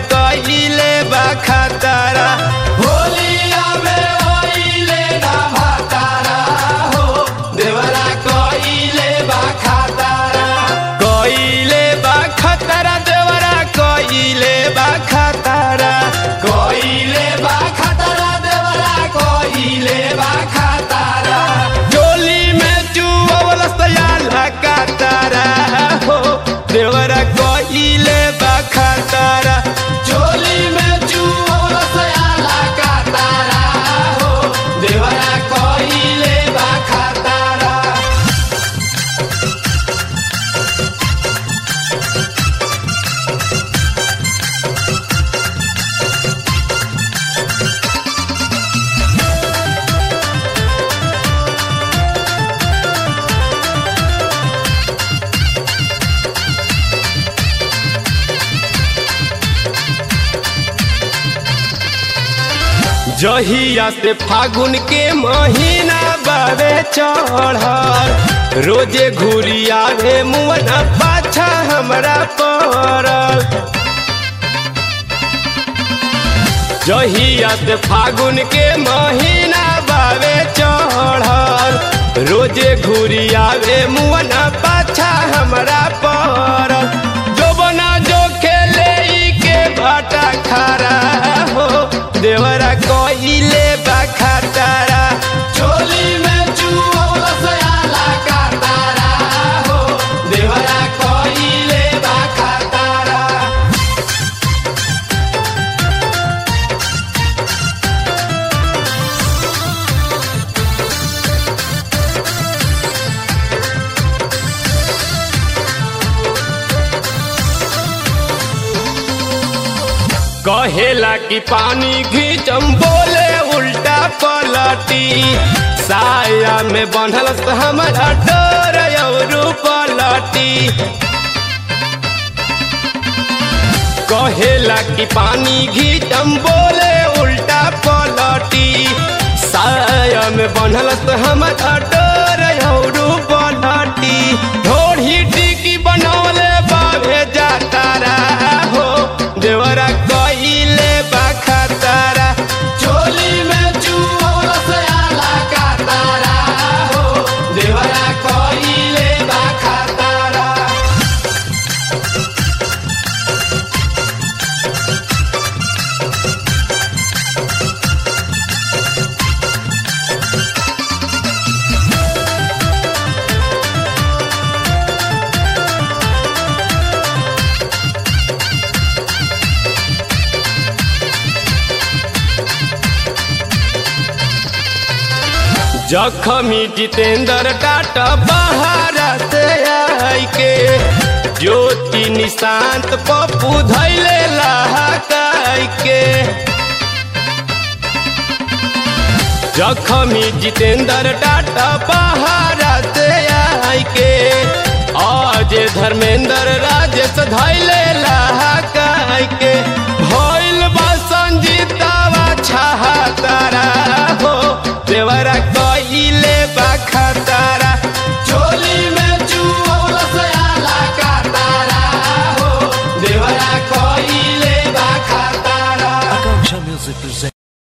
कइले बा खतरा होलिया में ओइले ना भातारा हो देवरा कइले बा खतरा कइले बा खतरा देवरा कइले बा खतरा कइले बा खतरा देवरा कइले बा खतरा डोली में चुवल सयाला कातारा हो देवरा कइले बा खतरा चोली में चुवल सयाला कातारा हो देवरा कइले बा खतरा जहिया से फागुन के महीना बावे चढ़ल रोजे घुरी आवे मुअना पाछा हमरा पड़ल जहिया से फागुन के महीना बावे चढ़ल रोजे घुरी आवे मुअना पाछा हमरा पड़ल जोबना जो खेले ई के भाटा खरा हो देवरा कइले बा खतरा चोली में चुवल सयाला कातारा हो देवरा कइले बा खतरा कहेला कि पानी घीचम बोले उल्टा पलटी साया में बंधल से हमारा डर और पलटी कहेला कि पानी घीचम बोले उल्टा पलटी साया में बंधल से हमारा डर और पलटी ढोढ़ी टिकी बनौले बाबे जातारा हो देवरा कइले बा खतरा चोली में चुवल सयाला कातारा हो देवरा कइले बा खतरा जखमी जितेंद्र टाटा बहारा से आई के ज्योति निशांत पप्पू धैले लहाकाई के जखमी जितेंद्र टाटा बहारा से आई के आज धर्मेंद्र राजेश धैले लहाकाई के भइल बा संजीतावा छहातारा हो देवरा कइले बा खतरा चोली में चुवल सयाला कातारा हो देवरा कइले बा खतरा Akanksha Music presents.